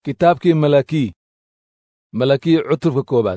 kitaabkii malakii malakii cutubka koowaad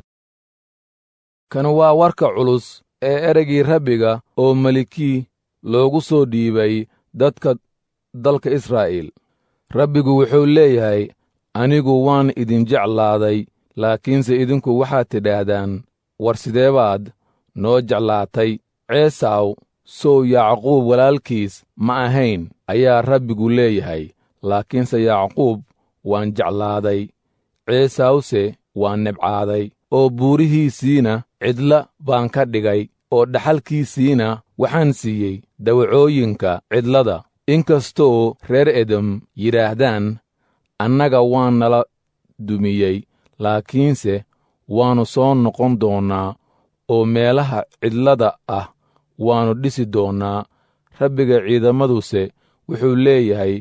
kan waa warka culus ee ereygii rabbiga oo melikii loogu soo dhiibay dadka dalka israa'iil rabbigu wuxuu leeyahay anigu waan idin jeclaaday laakiinse idinku waxaad tidhaahdaan war sidee baad noo jeclaatay ceesaw sow yacquub walaalkiis ma ahayn ayaa rabbigu leeyahay laakiinse yacquub waan jeclaaday ceesawse waan nebcaaday oo buurihiisiina cidla baan ka dhigay oo dhaxalkiisiina waxaan siiyey dawacooyinka cidlada inkastoo reer edom yidhaahdaan annaga waan nala dumiyey laakiinse waannu soo noqon doonnaa oo meelaha cidlada ah waannu dhisi doonnaa rabbiga ciidamaduse wuxuu leeyahay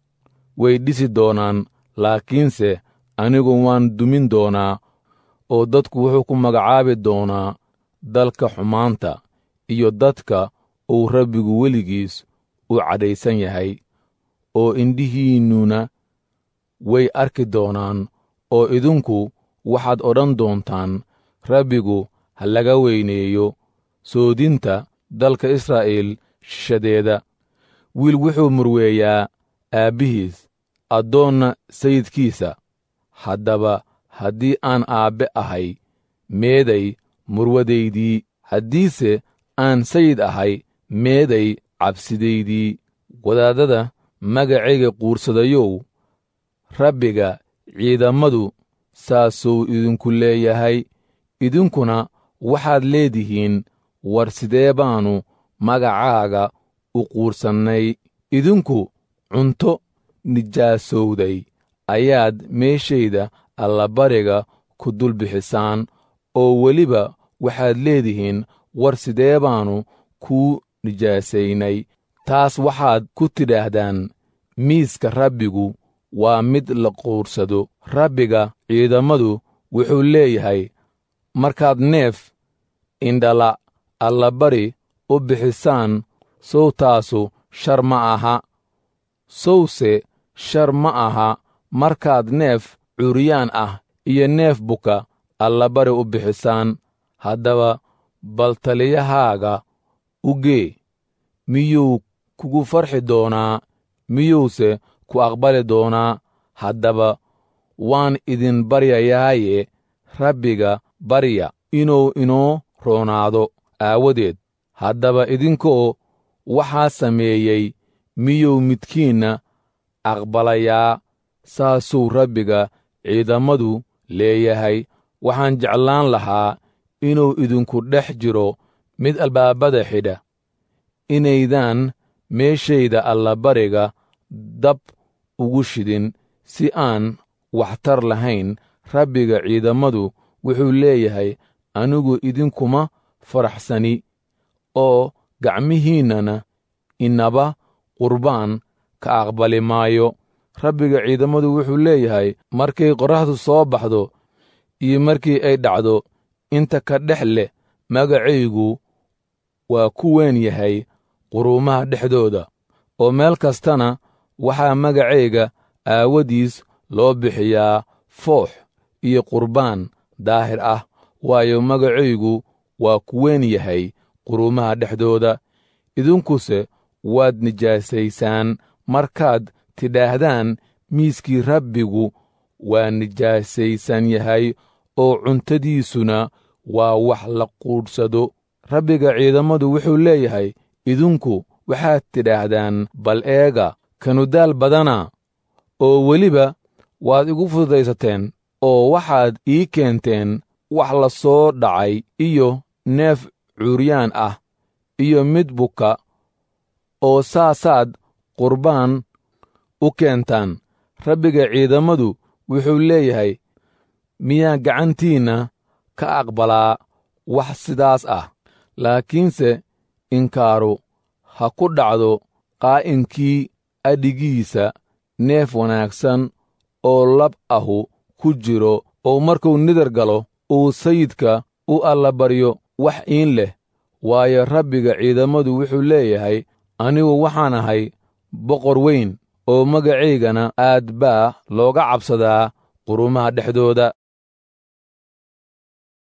way dhisi doonaan laakiinse anigu waan dumin doonaa oo dadku wuxuu ku magacaabi doonaa dalka xumaanta iyo dadka uu rabbigu weligiis u cadhaysan yahay oo indhihiinnuna way arki doonaan oo idinku waxaad odhan doontaan rabbigu ha laga weyneeyo soodinta dalka israa'iil shishadeeda wiil wuxuu murweeyaa aabbihiis addoonna sayidkiisa haddaba haddii aan aabbe ahay meeday murwadaydii haddiise aan sayid ahay meeday cabsidaydii wadaadada magacayga quursadayow rabbiga ciidammadu saasuu idinku leeyahay idinkuna waxaad leedihiin war sidee baannu magacaaga u quursannay idinku cunto nijaasowday ayaad meeshayda allabariga ku dul bixisaan oo weliba waxaad leedihiin war sidee baannu kuu nijaasaynay taas waxaad ku tidhaahdaan miiska rabbigu waa mid la quursado rabbiga ciidammadu wuxuu leeyahay markaad neef indhala allabari u bixisaan sowtaasu shar ma aha sowse shar ma aha markaad neef curyaan ah iyo neef buka allabari u bixisaan haddaba bal taliyahaaga u gee miyuu kugu farxi doonaa miyuuse ku aqbali doonaa haddaba waan idin baryayaaye rabbiga barya inuu inoo roonaado aawadeed haddaba idinkoo waxaa sameeyey miyuu midkiinna aqbalayaa saasuu rabbiga ciidammadu leeyahay waxaan jeclaan lahaa inuu idinku dhex jiro mid albaabada xidha inaydaan meeshayda allabariga dab ugu shidin si aan waxtar lahayn rabbiga ciidammadu wuxuu leeyahay anigu idinkuma faraxsani oo gacmihiinnana inaba qurbaan ka aqbali maayo rabbiga ciidammadu wuxuu leeyahay markay qorraxdu soo baxdo iyo markii ay dhacdo inta ka dhex leh magacaygu waa ku weyn yahay quruumaha dhexdooda oo meel kastana waxaa magacayga aawadiis loo bixiyaa foox iyo qurbaan daahir ah waayo magacaygu waa ku weyn yahay quruumaha dhexdooda idinkuse waad nijaasaysaan markaad tidhaahdaan miiskii rabbigu waa nijaasaysan yahay oo cuntadiisuna waa wax la quudhsado rabbiga ciidammadu wuxuu leeyahay idinku waxaad tidhaahdaan bal eega kanudaal badana oo weliba waad igu fududaysateen oo waxaad ii keenteen wax la soo dhacay iyo neef curyaan ah iyo mid buka oo saasaad qurbaan u keentaan rabbiga ciidammadu wuxuu leeyahay miyaa gacantiinna ka aqbalaa wax sidaas ah laakiinse inkaaru ha ku dhacdo qaa'inkii adhigiisa neef wanaagsan oo lab ahu ku jiro oo markuu nidar galo uu sayidka u allabaryo wax iin leh waayo rabbiga ciidammadu wuxuu leeyahay anigu waxaan ahay boqor weyn oo magacaygana aad baa looga cabsadaa qurumaha dhexdooda